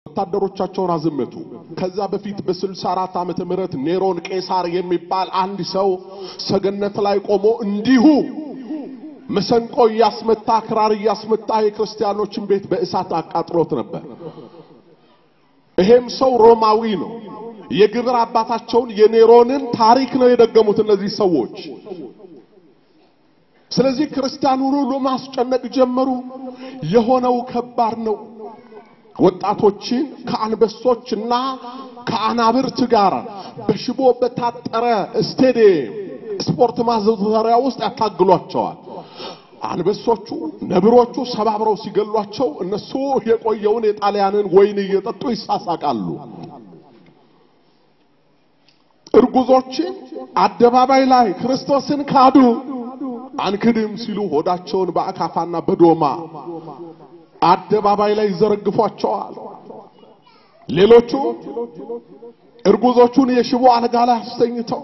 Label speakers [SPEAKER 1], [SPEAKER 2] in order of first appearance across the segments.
[SPEAKER 1] ወታደሮቻቸውን አዘመቱ። ከዛ በፊት በ64 ዓመተ ምህረት ኔሮን ቄሳር የሚባል አንድ ሰው ሰገነት ላይ ቆሞ እንዲሁ መሰንቆ እያስመታ ክራር እያስመታ የክርስቲያኖችን ቤት በእሳት አቃጥሎት ነበር። ይሄም ሰው ሮማዊ ነው። የግብር አባታቸውን የኔሮንን ታሪክ ነው የደገሙት እነዚህ ሰዎች። ስለዚህ ክርስቲያኑን ሁሉ ማስጨነቅ ጀመሩ። የሆነው ከባድ ነው። ወጣቶችን ከአንበሶችና ከአናብርት ጋር በሽቦ በታጠረ ስቴዲየም ስፖርት ማዘውተሪያ ውስጥ ያታግሏቸዋል። አንበሶቹ ነብሮቹ ሰባብረው ሲገሏቸው እነሱ የቆየውን የጣሊያንን ወይን እየጠጡ ይሳሳቃሉ። እርጉዞችን አደባባይ ላይ ክርስቶስን ካዱ አንክድም ሲሉ ሆዳቸውን በአካፋና በዶማ አደባባይ ላይ ይዘረግፏቸዋል። ሌሎቹ እርጉዞቹን የሽቦ አልጋ ላይ አስተኝተው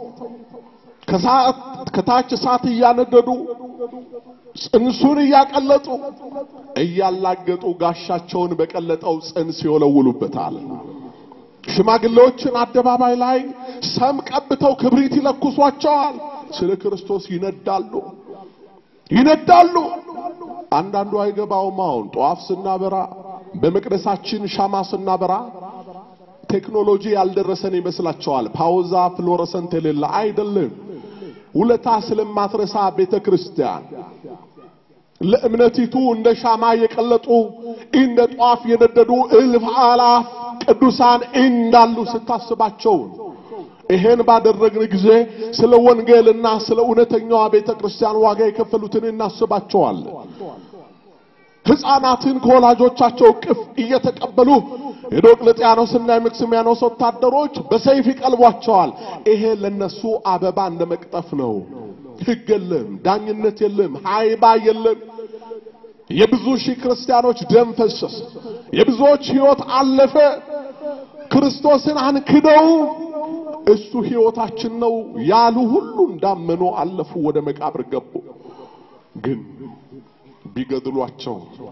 [SPEAKER 1] ከታች እሳት እያነደዱ ጽንሱን እያቀለጡ እያላገጡ ጋሻቸውን በቀለጠው ጽንስ ይወለውሉበታል። ሽማግሌዎችን አደባባይ ላይ ሰም ቀብተው ክብሪት ይለኩሷቸዋል። ስለ ክርስቶስ ይነዳሉ ይነዳሉ። አንዳንዱ አይገባውም። አሁን ጧፍ ስናበራ በመቅደሳችን ሻማ ስናበራ ቴክኖሎጂ ያልደረሰን ይመስላቸዋል። ፓውዛ ፍሎረሰንት የሌለ አይደለም። ውለታ ስለማትረሳ ቤተ ክርስቲያን ለእምነቲቱ እንደ ሻማ የቀለጡ እንደ ጧፍ የነደዱ እልፍ አላፍ ቅዱሳን እንዳሉ ስታስባቸው ይሄን ባደረግን ጊዜ ስለ ወንጌልና ስለ እውነተኛዋ ቤተ ክርስቲያን ዋጋ የከፈሉትን እናስባቸዋለን። ሕፃናትን ከወላጆቻቸው እቅፍ እየተቀበሉ የዶቅልጥያኖስና የመክስሚያኖስ ወታደሮች በሰይፍ ይቀልቧቸዋል። ይሄ ለነሱ አበባ እንደ መቅጠፍ ነው። ሕግ የለም፣ ዳኝነት የለም፣ ሃይባ የለም። የብዙ ሺህ ክርስቲያኖች ደም ፈሰስ፣ የብዙዎች ሕይወት አለፈ። ክርስቶስን አንክደው እሱ ሕይወታችን ነው ያሉ ሁሉ እንዳመኑ አለፉ፣ ወደ መቃብር ገቡ። ግን ቢገድሏቸው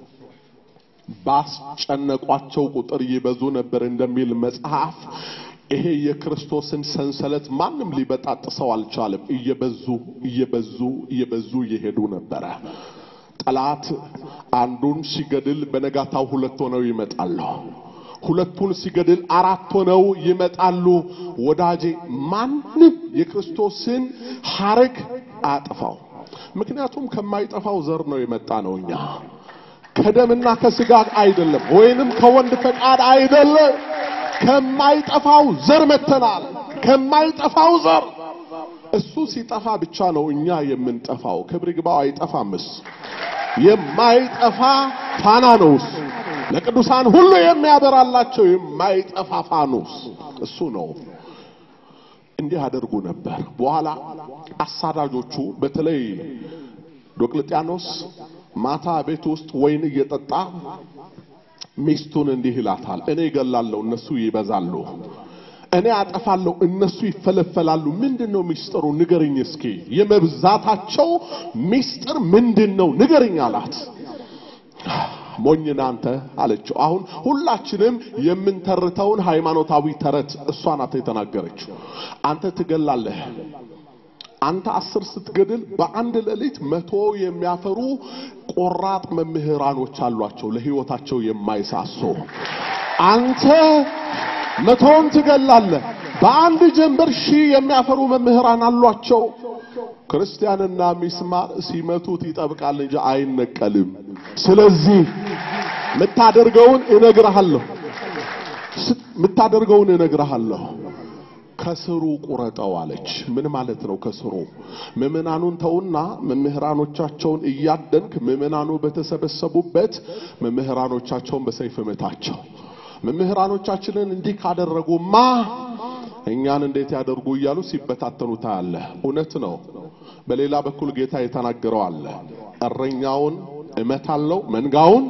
[SPEAKER 1] ባስጨነቋቸው ቁጥር ይበዙ ነበር እንደሚል መጽሐፍ ይሄ የክርስቶስን ሰንሰለት ማንም ሊበጣጥሰው አልቻለም። እየበዙ እየበዙ እየበዙ እየሄዱ ነበረ። ጠላት አንዱን ሲገድል በነጋታው ሁለት ሆነው ይመጣሉ። ሁለቱን ሲገድል አራት ሆነው ይመጣሉ። ወዳጄ ማንም የክርስቶስን ሐረግ አያጠፋው። ምክንያቱም ከማይጠፋው ዘር ነው የመጣ ነው እኛ ከደምና ከስጋ አይደለም፣ ወይንም ከወንድ ፈቃድ አይደለም። ከማይጠፋው ዘር መተናል። ከማይጠፋው ዘር እሱ ሲጠፋ ብቻ ነው እኛ የምንጠፋው። ክብር ይግባው። አይጠፋምስ። የማይጠፋ ፋና ነውስ ለቅዱሳን ሁሉ የሚያበራላቸው የማይጠፋ ፋኖስ እሱ ነው። እንዲህ አደርጉ ነበር። በኋላ አሳዳጆቹ በተለይ ዶቅልጥያኖስ ማታ ቤት ውስጥ ወይን እየጠጣ ሚስቱን እንዲህ ይላታል፣ እኔ እገላለሁ፣ እነሱ ይበዛሉ። እኔ አጠፋለሁ፣ እነሱ ይፈለፈላሉ። ምንድን ነው ሚስጥሩ? ንገርኝ እስኪ። የመብዛታቸው ሚስጥር ምንድን ነው? ንገርኝ አላት። ሞኝ ናንተ አለችው። አሁን ሁላችንም የምንተርተውን ሃይማኖታዊ ተረት እሷ ናት የተናገረችው። አንተ ትገላለህ አንተ አስር ስትገድል በአንድ ሌሊት መቶ የሚያፈሩ ቆራጥ መምህራኖች አሏቸው፣ ለህይወታቸው የማይሳሱ። አንተ መቶውን ትገላለህ፣ በአንድ ጀንበር ሺህ የሚያፈሩ መምህራን አሏቸው። ክርስቲያንና ሚስማር ሲመቱት ይጠብቃል እንጂ አይነቀልም። ስለዚህ የምታደርገውን እነግርሃለሁ፣ የምታደርገውን እነግርሃለሁ ከስሩ ቁረጠው አለች። ምን ማለት ነው? ከስሩ ምዕመናኑን ተውና መምህራኖቻቸውን እያደንክ ምዕመናኑ በተሰበሰቡበት መምህራኖቻቸውን በሰይፍ መታቸው። መምህራኖቻችንን እንዲህ ካደረጉማ እኛን እንዴት ያደርጉ እያሉ ሲበታተኑ ታያለህ። እውነት ነው። በሌላ በኩል ጌታ የተናገረው አለ። እረኛውን እመታለሁ፣ መንጋውን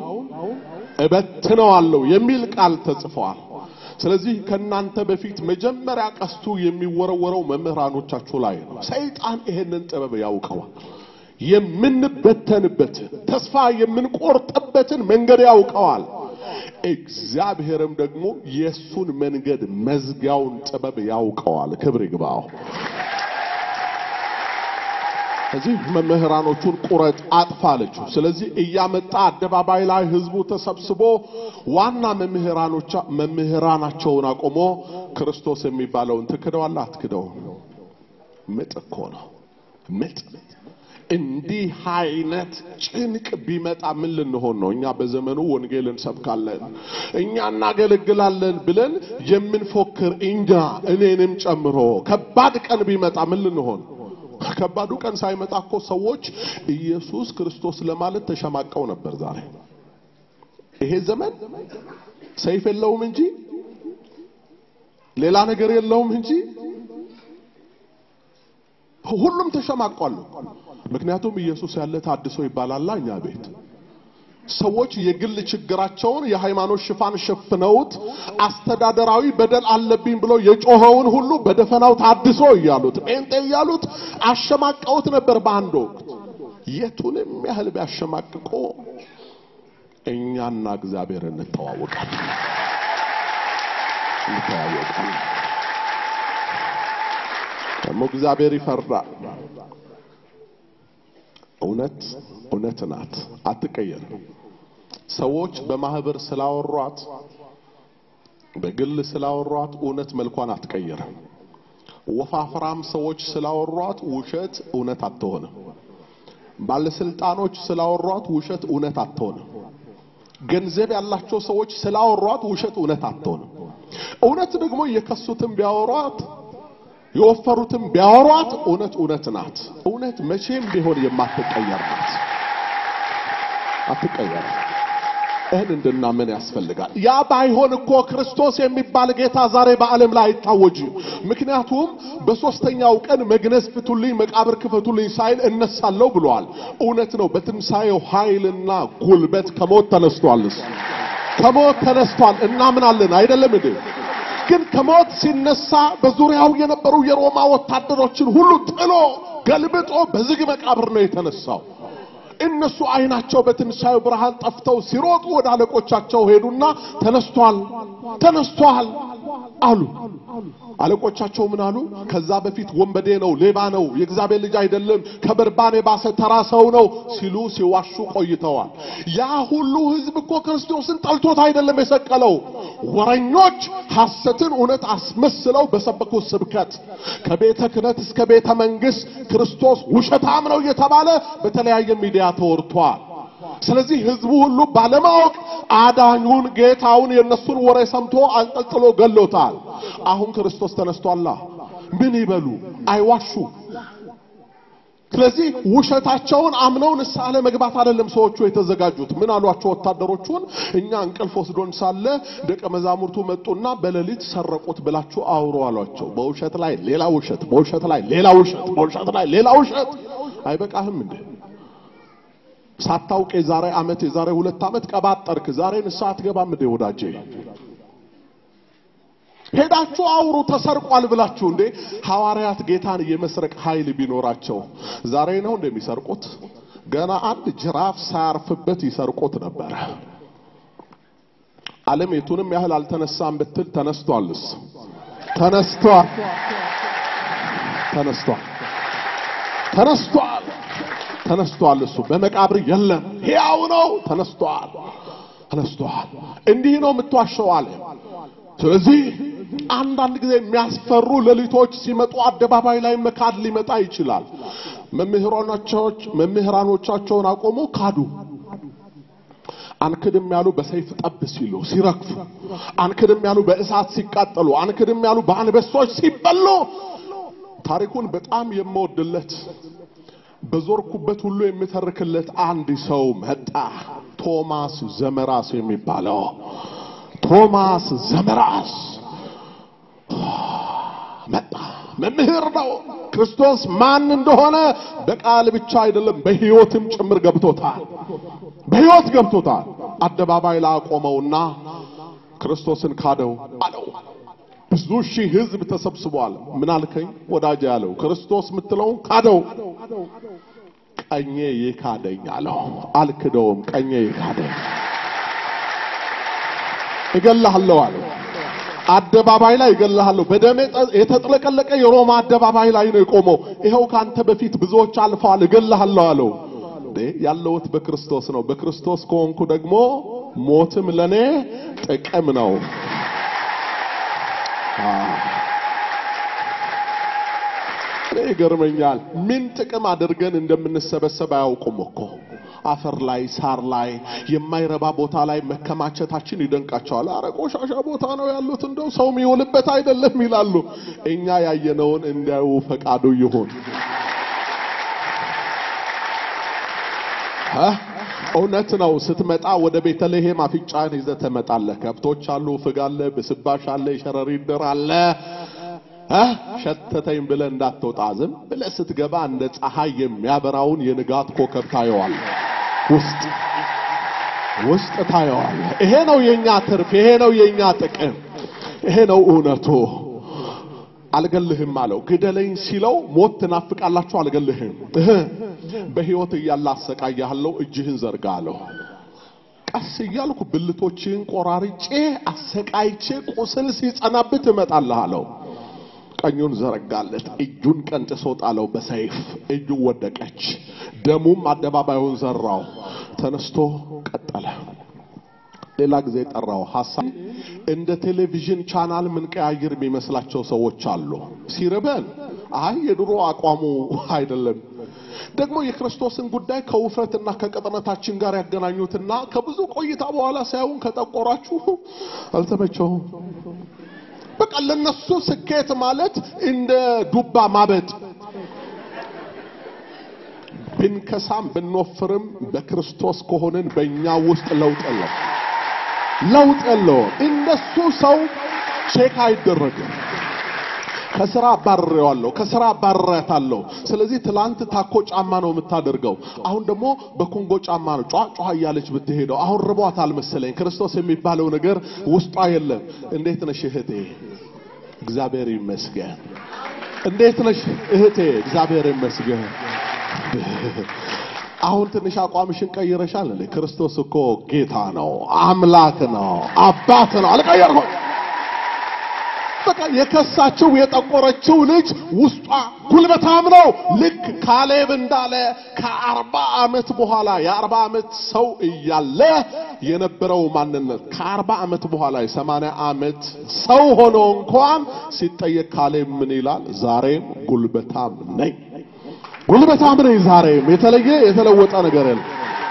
[SPEAKER 1] እበትነዋለሁ የሚል ቃል ተጽፏል። ስለዚህ ከናንተ በፊት መጀመሪያ ቀስቱ የሚወረወረው መምህራኖቻችሁ ላይ ነው። ሰይጣን ይሄንን ጥበብ ያውቀዋል። የምንበተንበትን ተስፋ የምንቆርጥበትን መንገድ ያውቀዋል። እግዚአብሔርም ደግሞ የእሱን መንገድ መዝጊያውን ጥበብ ያውቀዋል። ክብር ይግባው። እዚህ መምህራኖቹን ቁረጥ አጥፋ አለችው። ስለዚህ እያመጣ አደባባይ ላይ ህዝቡ ተሰብስቦ ዋና መምህራኖቻ መምህራናቸውን አቆሞ ክርስቶስ የሚባለውን ትክደዋለህ አትክደውም? ምጥ እኮ ነው ምጥ። እንዲህ አይነት ጭንቅ ቢመጣ ምን ልንሆን ነው? እኛ በዘመኑ ወንጌል እንሰብካለን፣ እኛ እናገለግላለን ብለን የምንፎክር እኛ እኔንም ጨምሮ ከባድ ቀን ቢመጣ ምን ልንሆን ከባዱ ቀን ሳይመጣ እኮ ሰዎች ኢየሱስ ክርስቶስ ለማለት ተሸማቀው ነበር። ዛሬ ይሄ ዘመን ሰይፍ የለውም እንጂ ሌላ ነገር የለውም እንጂ ሁሉም ተሸማቋል። ምክንያቱም ኢየሱስ ያለ ታድሶ ይባላል እኛ ቤት ሰዎች የግል ችግራቸውን የሃይማኖት ሽፋን ሸፍነውት አስተዳደራዊ በደል አለብኝ ብሎ የጮኸውን ሁሉ በደፈናው ታድሶ እያሉት ጴንጤ እያሉት አሸማቀውት ነበር በአንድ ወቅት። የቱንም ያህል ቢያሸማቅቆ እኛና እግዚአብሔር እንተዋወቃለን እንተዋወቃለን። ደግሞ እግዚአብሔር ይፈርዳል። እውነት እውነት ናት፣ አትቀየርም። ሰዎች በማህበር ስላወሯት በግል ስላወሯት እውነት መልኳን አትቀየርም። ወፋፍራም ሰዎች ስላወሯት ውሸት እውነት አትሆንም። ባለስልጣኖች ስላወሯት ውሸት እውነት አትሆንም። ገንዘብ ያላቸው ሰዎች ስላወሯት ውሸት እውነት አትሆንም። እውነት ደግሞ የከሱትም ቢያወሯት የወፈሩትም ቢያወሯት እውነት እውነት ናት። እውነት መቼም ቢሆን የማትቀየር ናት። አትቀየር። ይህን እንድናምን ያስፈልጋል። ያ ባይሆን እኮ ክርስቶስ የሚባል ጌታ ዛሬ በዓለም ላይ አይታወጅም። ምክንያቱም በሦስተኛው ቀን መግነዝ ፍቱልኝ፣ መቃብር ክፈቱልኝ ሳይል እነሳለሁ ብሏል። እውነት ነው። በትንሣኤው ኃይልና ጉልበት ከሞት ተነስቷል። እሱ ከሞት ተነስቷል። እናምናለን አይደለም እንዴ? ግን ከሞት ሲነሳ በዙሪያው የነበሩ የሮማ ወታደሮችን ሁሉ ጥሎ ገልብጦ በዝግ መቃብር ነው የተነሳው። እነሱ አይናቸው በትንሣኤው ብርሃን ጠፍተው ሲሮጡ ወደ አለቆቻቸው ሄዱና ተነስቷል፣ ተነስቷል አሉ። አለቆቻቸው ምን አሉ? ከዛ በፊት ወንበዴ ነው፣ ሌባ ነው፣ የእግዚአብሔር ልጅ አይደለም፣ ከበርባን የባሰ ተራ ሰው ነው ሲሉ ሲዋሹ ቆይተዋል። ያ ሁሉ ሕዝብ እኮ ክርስቶስን ጠልቶት አይደለም የሰቀለው። ወረኞች ሐሰትን እውነት አስመስለው በሰበኩት ስብከት ከቤተ ክህነት እስከ ቤተ መንግሥት ክርስቶስ ውሸታም ነው እየተባለ በተለያየ ሚዲያ ተወርቷል። ስለዚህ ህዝቡ ሁሉ ባለማወቅ አዳኙን ጌታውን የነሱን ወሬ ሰምቶ አንጠልጥሎ ገሎታል። አሁን ክርስቶስ ተነስቷላ። ምን ይበሉ? አይዋሹ። ስለዚህ ውሸታቸውን አምነው ንስሐ ለመግባት አይደለም ሰዎቹ የተዘጋጁት። ምን አሏቸው ወታደሮቹን? እኛ እንቅልፍ ወስዶን ሳለ ደቀ መዛሙርቱ መጡና በሌሊት ሰረቁት ብላችሁ አውሩ አሏቸው። በውሸት ላይ ሌላ ውሸት፣ በውሸት ላይ ሌላ ውሸት፣ በውሸት ላይ ሌላ ውሸት። አይበቃህም እንዴ? ሳታውቅ የዛሬ ዓመት የዛሬ ሁለት ዓመት ቀባጠርክ። ዛሬ ንስሐ አትገባም እንዴ ወዳጄ? ሄዳችሁ አውሩ ተሰርቋል ብላችሁ እንዴ? ሐዋርያት ጌታን የመስረቅ ኃይል ቢኖራቸው ዛሬ ነው እንደሚሰርቁት? ገና አንድ ጅራፍ ሳያርፍበት ይሰርቁት ነበረ። ዓለም የቱንም ያህል አልተነሳም ብትል ተነስቷልስ? ተነስቷል፣ ተነስቷል፣ ተነስቷል ተነስቷል። እሱ በመቃብር የለም፣ ሕያው ነው። ተነስቷል፣ ተነስቷል። እንዲህ ነው የምትዋሸው አለ። ስለዚህ አንዳንድ ጊዜ የሚያስፈሩ ሌሊቶች ሲመጡ አደባባይ ላይ መካድ ሊመጣ ይችላል። መምህራኖቻቸው መምህራኖቻቸውን አቆሙ፣ ካዱ። አንክድም ያሉ በሰይፍ ጠብ ሲሉ ሲረግፉ፣ አንክድም ያሉ በእሳት ሲቃጠሉ፣ አንክድም ያሉ በአንበሶች ሲበሉ ታሪኩን በጣም የምወድለት በዞርኩበት ሁሉ የምተርክለት አንድ ሰው መጣ። ቶማስ ዘመራስ የሚባለው ቶማስ ዘመራስ መጣ። መምህር ነው። ክርስቶስ ማን እንደሆነ በቃል ብቻ አይደለም በሕይወትም ጭምር ገብቶታል። በሕይወት ገብቶታል። አደባባይ ላይ አቆመውና ክርስቶስን ካደው አለው። ብዙ ሺህ ሕዝብ ተሰብስቧል። ምን አልከኝ ወዳጅ ያለው ክርስቶስ የምትለውን ካደው። ቀኜ ይካደኝ አለው። አልክደውም፣ ቀኜ ይካደኝ። እገልሃለሁ አለው። አደባባይ ላይ እገልሃለሁ። በደም የተጥለቀለቀ የሮማ አደባባይ ላይ ነው የቆመው። ይኸው ካንተ በፊት ብዙዎች አልፈዋል፣ እገልሃለሁ አለው። ያለሁት በክርስቶስ ነው። በክርስቶስ ከሆንኩ ደግሞ ሞትም ለኔ ጥቅም ነው። ይገርመኛል። ምን ጥቅም አድርገን እንደምንሰበሰብ አያውቁም እኮ አፈር ላይ ሳር ላይ የማይረባ ቦታ ላይ መከማቸታችን ይደንቃቸዋል። አረ ቆሻሻ ቦታ ነው ያሉት፣ እንደው ሰው የሚውልበት አይደለም ይላሉ። እኛ ያየነውን እንዲያዩ ፈቃዱ ይሁን። እውነት ነው። ስትመጣ ወደ ቤተልሔም አፍንጫህን ይዘህ ትመጣለህ። ከብቶች አሉ፣ ፍግ አለ፣ ብስባሽ አለ፣ የሸረሪት ድር አለ። ሸተተኝ ብለህ እንዳትወጣ ዝም ብለህ ስትገባ እንደ ፀሐይ የሚያበራውን የንጋት ኮከብ ታየዋለህ። ውስጥ ውስጥ ታየዋለህ። ይሄ ነው የኛ ትርፍ፣ ይሄ ነው የኛ ጥቅም፣ ይሄ ነው እውነቱ። አልገልህም አለው። ግደለኝ ሲለው ሞት ትናፍቃላችሁ፣ አልገልህም። በሕይወት እያለ አሰቃያለሁ፣ እጅህን ዘርጋ አለው። ቀስ እያልኩ ብልቶችህን ቆራርጬ አሰቃይቼ ቁስል ሲጸናብት እመጣለህ አለው። ቀኙን ዘረጋለት፣ እጁን ቀንጥሶ ጣለው በሰይፍ እጁ ወደቀች። ደሙም አደባባዩን ዘራው። ተነስቶ ቀጠለ። ሌላ ጊዜ ጠራው። ሐሳብ እንደ ቴሌቪዥን ቻናል ምን ቀያይር የሚመስላቸው ሰዎች አሉ። ሲርበን አይ የድሮ አቋሙ አይደለም። ደግሞ የክርስቶስን ጉዳይ ከውፍረትና ከቅጥነታችን ጋር ያገናኙትና ከብዙ ቆይታ በኋላ ሳይሆን ከጠቆራችሁ አልተመቸውም። በቃ ለነሱ ስኬት ማለት እንደ ዱባ ማበጥ ብንከሳም ብንወፍርም በክርስቶስ ከሆንን በእኛ ውስጥ ለውጥ የለም፣ ለውጥ የለውም። እነሱ ሰው ቼክ አይደረግም። ከስራ አባርሬዋለሁ፣ ከስራ አባርሬያታለሁ። ስለዚህ ትላንት ታኮ ጫማ ነው የምታደርገው፣ አሁን ደግሞ በኮንጎ ጫማ ነው ጫ ጫ እያለች ብትሄደው። አሁን ርቧታል መሰለኝ። ክርስቶስ የሚባለው ነገር ውስጧ የለም። እንዴት ነሽ እህቴ? እግዚአብሔር ይመስገን። እንዴት ነሽ እህቴ? እግዚአብሔር ይመስገን። አሁን ትንሽ አቋምሽን ቀይረሻል እንዴ? ክርስቶስ እኮ ጌታ ነው፣ አምላክ ነው፣ አባት ነው። አልቀየርኩም። በቃ የከሳችው የጠቆረችው ልጅ ውስጧ ጉልበታም ነው። ልክ ካሌብ እንዳለ ከአርባ ዓመት በኋላ የአርባ ዓመት ሰው እያለ የነበረው ማንነት ከአርባ ዓመት በኋላ የሰማንያ ዓመት ሰው ሆኖ እንኳን ሲጠየቅ ካሌብ ምን ይላል? ዛሬም ጉልበታም ነኝ፣ ጉልበታም ነኝ። ዛሬም የተለየ የተለወጠ ነገር የለም።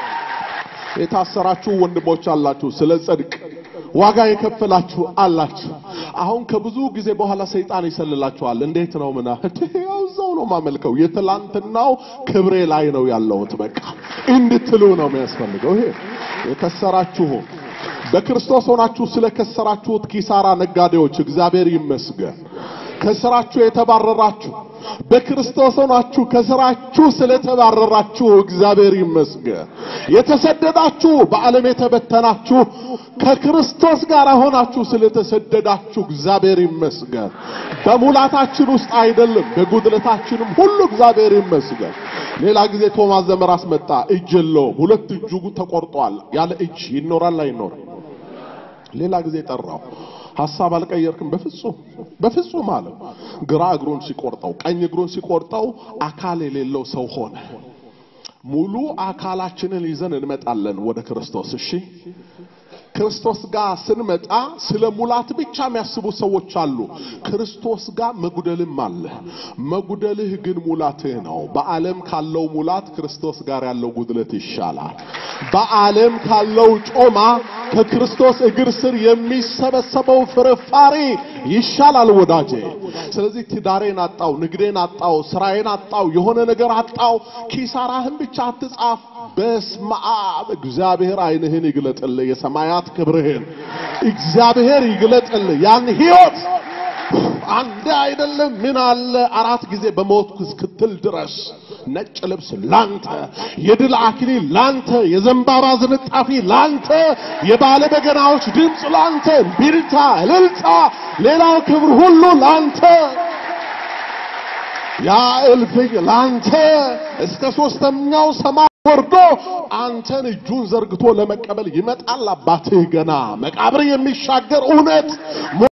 [SPEAKER 1] የታሰራችሁ ወንድሞች አላችሁ ስለ ጽድቅ ዋጋ የከፈላችሁ አላችሁ። አሁን ከብዙ ጊዜ በኋላ ሰይጣን ይሰልላችኋል። እንዴት ነው ምና ያው እዛው ነው ማመልከው የትላንትናው ክብሬ ላይ ነው ያለሁት በቃ እንድትሉ ነው የሚያስፈልገው። ይሄ የከሰራችሁ በክርስቶስ ሆናችሁ ስለ ከሰራችሁት ኪሳራ ነጋዴዎች እግዚአብሔር ይመስገን። ከስራችሁ የተባረራችሁ በክርስቶስ ሆናችሁ ከስራችሁ ስለተባረራችሁ እግዚአብሔር ይመስገን። የተሰደዳችሁ በዓለም የተበተናችሁ ከክርስቶስ ጋር ሆናችሁ ስለተሰደዳችሁ እግዚአብሔር ይመስገን። በሙላታችን ውስጥ አይደለም በጉድለታችንም ሁሉ እግዚአብሔር ይመስገን። ሌላ ጊዜ ቶማስ ዘመራስ መጣ። እጅ የለውም፣ ሁለት እጁ ተቆርጧል። ያለ እጅ ይኖራል አይኖርም? ሌላ ጊዜ ጠራው። ሐሳብ አልቀየርክም? በፍጹም በፍጹም አለው። ግራ እግሩን ሲቆርጠው ቀኝ እግሩን ሲቆርጠው አካል የሌለው ሰው ሆነ። ሙሉ አካላችንን ይዘን እንመጣለን ወደ ክርስቶስ። እሺ ክርስቶስ ጋር ስንመጣ ስለ ሙላት ብቻ የሚያስቡ ሰዎች አሉ። ክርስቶስ ጋር መጉደልም አለ። መጉደልህ ግን ሙላትህ ነው። በዓለም ካለው ሙላት ክርስቶስ ጋር ያለው ጉድለት ይሻላል። በዓለም ካለው ጮማ ከክርስቶስ እግር ስር የሚሰበሰበው ፍርፋሪ ይሻላል ወዳጄ። ስለዚህ ትዳሬን አጣው፣ ንግዴን አጣው፣ ስራዬን አጣው፣ የሆነ ነገር አጣው፣ ኪሳራህን ብቻ አትጻፍ። በስመ አብ እግዚአብሔር ዓይንህን ይግለጥልህ፣ የሰማያት ክብርህን እግዚአብሔር ይግለጥልህ። ያን ሕይወት አንድ አይደለም ምን አለ አራት ጊዜ በሞት እስክትል ድረስ ነጭ ልብስ ላንተ፣ የድል አክሊል ላንተ፣ የዘንባባ ዝንጣፊ ላንተ፣ የባለ በገናዎች ድምፅ ላንተ፣ ቢልታ፣ እልልታ፣ ሌላው ክብር ሁሉ ላንተ፣ ያ እልፍኝ ላንተ እስከ ሦስተኛው ሰማይ ወርዶ አንተን እጁን ዘርግቶ ለመቀበል ይመጣል። አባትህ ገና መቃብር የሚሻገር እውነት